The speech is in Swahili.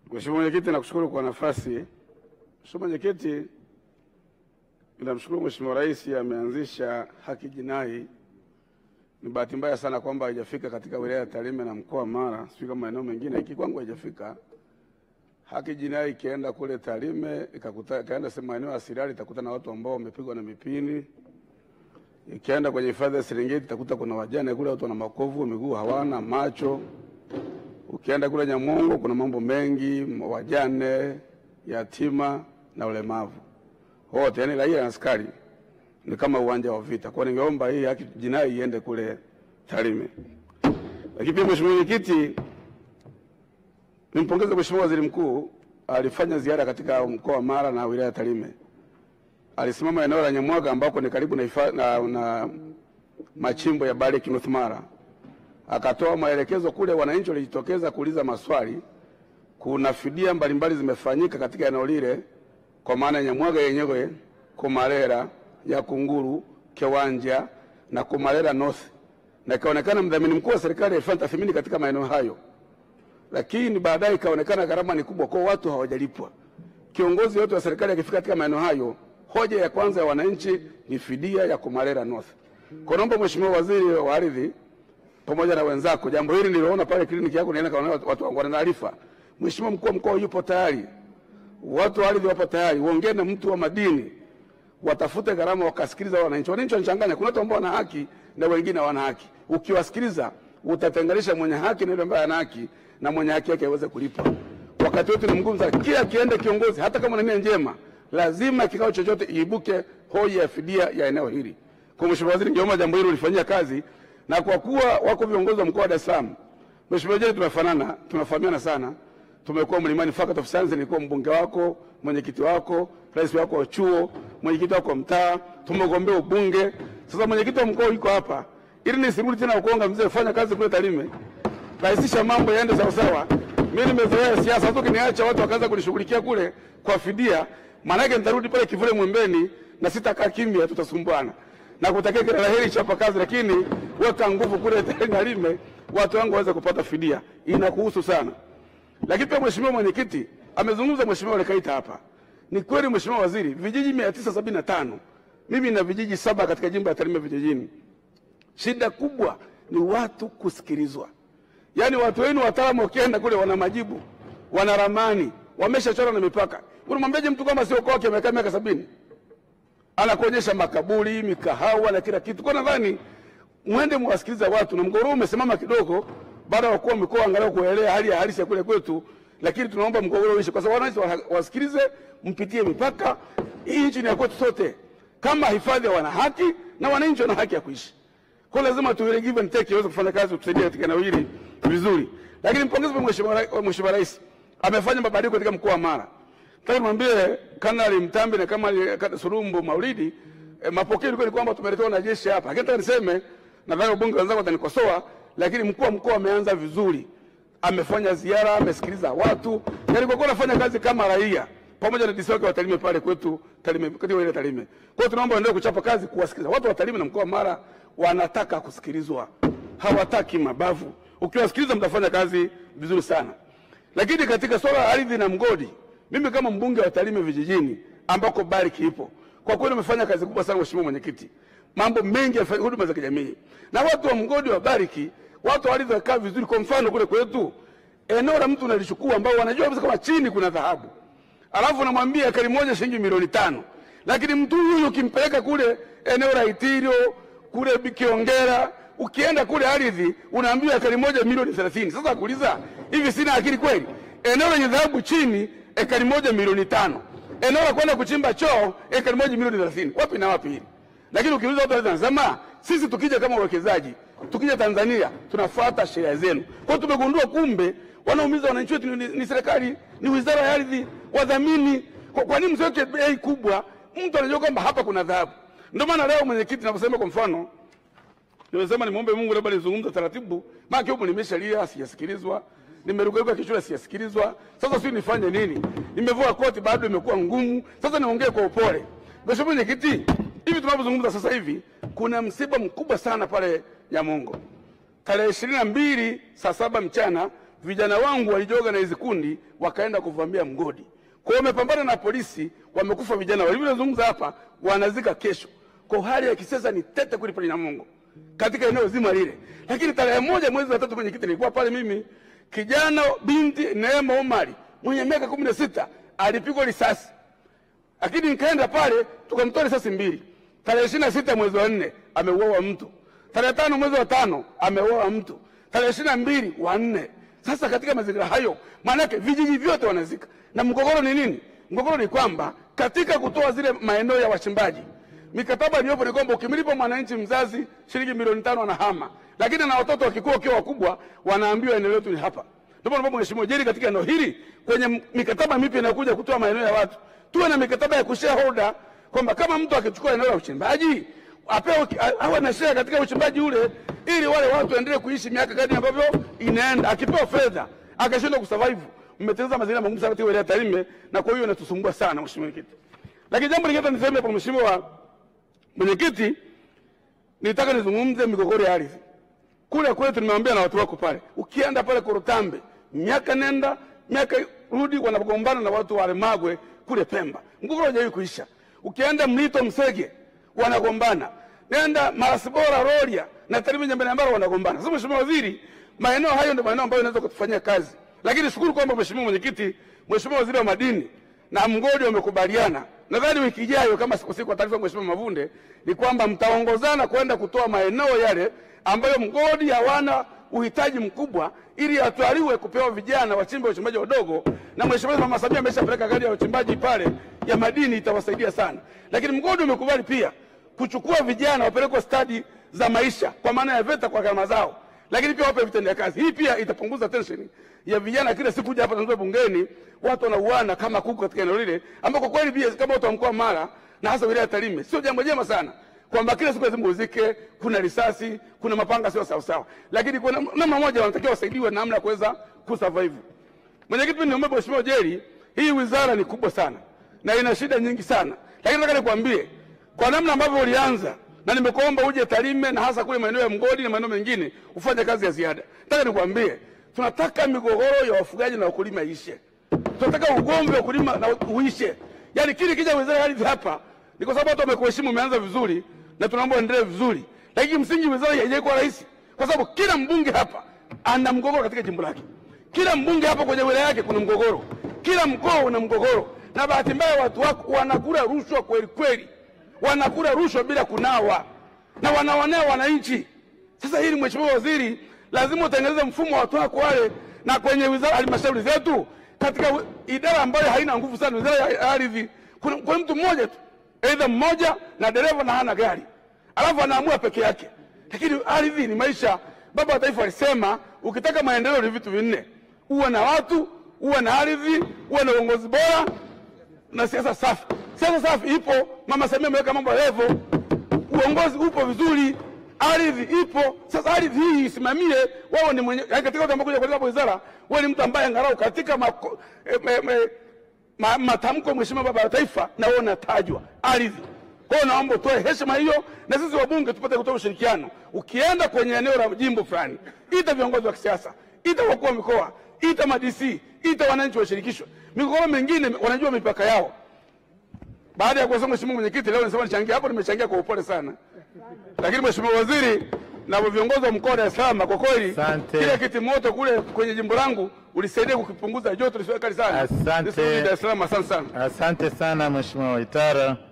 Mheshimiwa Mwenyekiti, nakushukuru kwa nafasi. Mheshimiwa Mwenyekiti, ninamshukuru Mheshimiwa Rais ameanzisha haki jinai. Ni bahati mbaya sana kwamba haijafika katika wilaya ya Tarime na mkoa wa Mara, sijui kama maeneo mengine, hiki kwangu haijafika. Haki jinai ikienda kule Tarime ikakuta ikaenda sehemu maeneo ya Sirari itakuta na watu ambao wamepigwa na mipini. Ikienda kwenye hifadhi ya Serengeti itakuta kuna wajane kule, watu wana makovu, miguu hawana, macho Ukienda kule Nyamongo kuna mambo mengi, wajane, yatima na ulemavu wote, yani raia na askari ni kama uwanja wa vita. Kwa ningeomba hii haki jinai iende kule Tarime. Lakini pia Mheshimiwa Mwenyekiti, nimpongeze Mheshimiwa Waziri Mkuu, alifanya ziara katika mkoa wa Mara na wilaya ya Tarime. Alisimama eneo la Nyamwaga ambako ni karibu na, ifa, na, na machimbo ya Barrick North Mara akatoa maelekezo kule, wananchi walijitokeza kuuliza maswali. Kuna fidia mbalimbali zimefanyika katika eneo lile, kwa maana ya Nyamwaga yenyewe, Kumarera, Yakunguru, Kiwanja na Kumarera North, na ikaonekana mdhamini mkuu wa serikali alifanya tathmini katika maeneo hayo, lakini baadaye ikaonekana gharama ni kubwa, kwa watu hawajalipwa. Kiongozi yote wa serikali akifika katika maeneo hayo, hoja ya kwanza ya wananchi ni fidia ya Kumarera North. Kwa naomba Mheshimiwa Waziri wa Ardhi pamoja na wenzako. Jambo hili niliona pale kliniki yako, nienda kaona watu wangu wana taarifa. Mheshimiwa mkuu wa mkoa yupo tayari, watu wa ardhi wapo tayari, uongee na mtu wa madini, watafute gharama, wakasikiliza wananchi. Wananchi wanachanganya, kuna watu ambao wana haki na wengine hawana haki. Ukiwasikiliza utatenganisha mwenye haki na yule ambaye hana haki, na mwenye haki yake aweze kulipa. Wakati wote ni mgumu sana, kila kiende kiongozi, hata kama una nia njema, lazima kikao chochote iibuke hoja ya fidia ya eneo hili. Kwa Mheshimiwa Waziri, ningeomba jambo hilo ulifanyia kazi na kwa kuwa wako viongozi wa mkoa wa Dar es Salaam, Mheshimiwa Jeni, tumefanana tunafahamiana sana, tumekuwa Mlimani Faculty of Science, nilikuwa mbunge wako, mwenyekiti wako, rais wako wa chuo, mwenyekiti wako wa mtaa, tumegombea ubunge. Sasa mwenyekiti wa mkoa yuko hapa, ili nisirudi tena Ukonga, mzee, fanya kazi kule Tarime, rahisisha mambo yaende sawa sawa. Mimi nimezoea siasa, hata ukiniacha watu wakaanza kunishughulikia kule kwa fidia, maana yake nitarudi pale kivule Mwembeni na sitakaa kimya, tutasumbuana na kutakia kila laheri chapa kazi, lakini weka nguvu kule Tarime, watu wangu waweze kupata fidia, inakuhusu sana. Lakini pia mheshimiwa mwenyekiti amezungumza, mheshimiwa Lekaita hapa. Ni kweli mheshimiwa waziri, vijiji 975 mimi na vijiji saba katika jimbo la Tarime vijijini, shida kubwa ni watu kusikilizwa. Yaani watu wenu wataalamu wakienda kule wana majibu, wana ramani, wameshachora na mipaka. Unamwambiaje mtu kama sio kwake amekaa miaka sabini anakuonyesha makaburi, mikahawa na kila kitu. Kwa nadhani mwende mwasikiliza watu, na mgogoro umesimama kidogo baada ya wakuu wa mikoa angalau kuelewa hali ya halisi ya kule kwetu, lakini tunaomba mgogoro uishe, kwa sababu wananchi wasikilize, mpitie mipaka. Hii nchi ni ya kwetu sote, kama hifadhi wana haki na wananchi wana haki ya kuishi. Kwa lazima tu give and take iweze kufanya kazi, tusaidia katika eneo hili vizuri. Lakini mpongeze mheshimiwa Mheshimiwa Rais amefanya mabadiliko katika mkoa wa Mara. Nataka nimwambie Kanali Mtambi na kama Surumbu Maulidi eh, mapokeo ni kwamba tumeletewa na jeshi hapa. Lakini nataka niseme nadhani wabunge wenzangu watanikosoa, lakini mkuu wa mkoa ameanza vizuri. Amefanya ziara, amesikiliza watu. Yaani kwa kuwa anafanya kazi kama raia pamoja na DC wake wa Tarime pale kwetu Tarime, katika ile Tarime. Kwa hiyo tunaomba endelee kuchapa kazi kuwasikiliza. Watu wa Tarime na mkoa wa Mara wanataka kusikilizwa. Hawataki mabavu. Ukiwasikiliza mtafanya kazi vizuri sana. Lakini katika swala la ardhi na mgodi mimi kama mbunge wa Tarime vijijini ambako Barrick ipo, kwa kweli umefanya kazi kubwa sana mheshimiwa mwenyekiti, mambo mengi ya huduma za kijamii na watu wa mgodi wa Barrick, watu walivyokaa vizuri. Kwa mfano kule kwetu eneo la mtu unalichukua ambao wanajua kabisa kama chini kuna dhahabu, alafu unamwambia ekari moja shilingi milioni tano, lakini mtu huyu ukimpeleka kule eneo la Itirio kule Kiongera, ukienda kule ardhi unaambiwa ekari moja milioni 30. Sasa kuuliza hivi, sina akili kweli? Eneo lenye dhahabu chini ekari moja milioni tano. Eneo la kwenda kuchimba choo ekari moja milioni thelathini. Wapi na wapi hili? Lakini ukiuliza watu wanasema sisi tukija kama wawekezaji, tukija Tanzania tunafuata sheria zenu. Kwa hiyo tumegundua kumbe wanaumiza wananchi wetu ni, ni serikali, ni wizara ya ardhi, wadhamini. Kwa, kwa nini msiweke bei kubwa? Mtu anajua kwamba hapa kuna dhahabu. Ndio maana leo mwenyekiti naposema kwa mfano nimesema nimwombe Mungu labda nizungumze taratibu, maana huko nimeshalia sijasikilizwa nimerukaruka kichwa siyasikilizwa. Sasa sijui nifanye nini? Nimevua koti bado imekuwa ngumu. Sasa niongee kwa upole. Mheshimiwa Mwenyekiti, hivi tunavyozungumza sasa hivi kuna msiba mkubwa sana pale Nyamongo. Tarehe ishirini na mbili saa saba mchana vijana wangu walijoga na hizi kundi wakaenda kuvamia mgodi. Kwa hiyo wamepambana na polisi, wamekufa vijana walivyozungumza hapa, wanazika kesho. Kwa hali ya kisiasa ni tete kweli pale Namungo katika eneo zima lile. Lakini tarehe moja mwezi wa tatu kwenye kiti nilikuwa pale mimi, kijana binti Neema Omari mwenye miaka kumi na sita alipigwa risasi, lakini nikaenda pale tukamtoa risasi mbili. Tarehe ishirini na sita mwezi wa nne ameuawa mtu, tarehe tano mwezi wa tano ameuawa mtu, tarehe ishirini na mbili wa nne. Sasa katika mazingira hayo, maanake vijiji vyote wanazika. Na mgogoro ni nini? Mgogoro ni kwamba katika kutoa zile maeneo ya wachimbaji mikataba iliyopo ni kwamba ukimlipa mwananchi mzazi shilingi milioni tano anahama, lakini na watoto wakikuwa wakiwa wakubwa wanaambiwa eneo letu ni hapa. Ndio maana Mheshimiwa Jeri, katika eneo hili kwenye mikataba mipya inakuja kutoa maeneo ya watu, tuwe na mikataba ya kushareholder kwamba kama mtu akichukua eneo la uchimbaji apewe awe na share katika uchimbaji ule, ili wale watu waendelee kuishi miaka kadri ambavyo inaenda. Akipewa fedha akashindwa kusurvive, mmetengeneza mazingira magumu sana katika wilaya ya Tarime, na kwa hiyo inatusumbua sana Mheshimiwa Mwenyekiti. Lakini jambo lingine niseme hapo, Mheshimiwa Mwenyekiti, nitaka nizungumze migogoro ya ardhi kule kwetu. Nimeambia na watu wako pale, ukienda pale Korotambe, miaka nenda miaka rudi, wanagombana na watu wa Lemagwe kule Pemba, mgogoro haujawahi kuisha. Ukienda Mlito Msege wanagombana, nenda Marasibora Rorya na Tarime Nyambenambara wanagombana. Sasa Mheshimiwa Waziri, maeneo hayo ndio maeneo ambayo inaweza kutufanyia kazi, lakini shukuru kwamba Mheshimiwa Mwenyekiti, Mheshimiwa Waziri wa Madini na mgodi wamekubaliana nadhani wiki ijayo kama sikosii, kwa taarifa Mheshimiwa Mavunde, ni kwamba mtaongozana kwenda kutoa maeneo yale ambayo mgodi hawana uhitaji mkubwa, ili atwaliwe kupewa vijana wachimbe uchimbaji wadogo. Na Mheshimiwa Mama Samia ameshapeleka gari ya uchimbaji pale ya madini, itawasaidia sana. Lakini mgodi umekubali pia kuchukua vijana wapelekwe stadi za maisha, kwa maana ya VETA kwa gharama zao, lakini pia wape vitendea kazi. Hii pia itapunguza tension ya vijana kila siku kuja hapa Tanzania bungeni, watu wanauana kama kuku katika eneo lile, ambako kweli pia kama watu wa mkoa Mara na hasa wilaya ya Tarime sio jambo jema sana, kwamba kila siku lazima uzike, kuna risasi, kuna mapanga, sio sawa sawa, lakini kuna namna moja wanatakiwa wasaidiwe namna ya kuweza kusurvive. Mwenyekiti, mimi niombe Mheshimiwa Jeri, hii wizara ni kubwa sana na ina shida nyingi sana, lakini nataka nikwambie kwa namna ambavyo ulianza na nimekuomba uje Tarime na hasa kule maeneo ya mgodi na maeneo mengine ufanye kazi ya ziada. Nataka nikwambie tunataka migogoro ya wafugaji na wakulima ishe. Tunataka ugomvi wa wakulima na uishe. Yaani kile kija wizara ya ardhi hapa ni kwa sababu watu wamekuheshimu, umeanza vizuri na tunaomba uendelee vizuri, lakini msingi wizara haijaikuwa rahisi, kwa sababu kila mbunge hapa ana mgogoro katika jimbo lake. Kila mbunge hapa kwenye wilaya yake kuna mgogoro, kila mkoa una mgogoro, na bahati mbaya watu wako wanakula rushwa kweli kweli, wanakula rushwa bila kunawa na wanaonea wananchi. Sasa hili Mheshimiwa Waziri, lazima utengeneze mfumo wa watu wako wale, na kwenye wizara halmashauri zetu, katika idara ambayo haina nguvu sana, wizara ya ardhi, kuna, kuna mtu mmoja tu, aidha mmoja na dereva na hana gari, alafu anaamua peke yake. Lakini ardhi ni maisha. Baba wa Taifa alisema ukitaka maendeleo ni vitu vinne: uwe na watu, uwe na ardhi, uwe na uongozi bora na siasa safi. Siasa safi ipo, Mama Samia ameweka mambo levo, uongozi upo vizuri ardhi ipo. Sasa ardhi hii isimamie, wao ni mwenye yani, katika watu ambao kuja katika wizara, wewe ni mtu ambaye angalau katika mako, eh, me, me, ma, matamko Mheshimiwa Baba wa Taifa na wewe unatajwa ardhi. Kwa hiyo naomba utoe heshima hiyo, na sisi wabunge tupate kutoa ushirikiano. Ukienda kwenye eneo la jimbo fulani, ita viongozi wa kisiasa, ita wakuu wa mikoa, ita madisi, ita wananchi washirikishwe. Migogoro mingine wanajua mipaka yao. Baada ya kuwasema Mheshimiwa Mwenyekiti, leo nisema nichangia hapo, nimechangia kwa upole sana lakini Mheshimiwa Waziri na viongozi wa mkoa wa Dar es Salaam, kwa kweli kile kiti moto kule kwenye jimbo langu ulisaidia kukipunguza joto lisiwe kali sana. Asante. Nisirudi Dar es Salaam. Asante sana. Asante sana Mheshimiwa Waitara.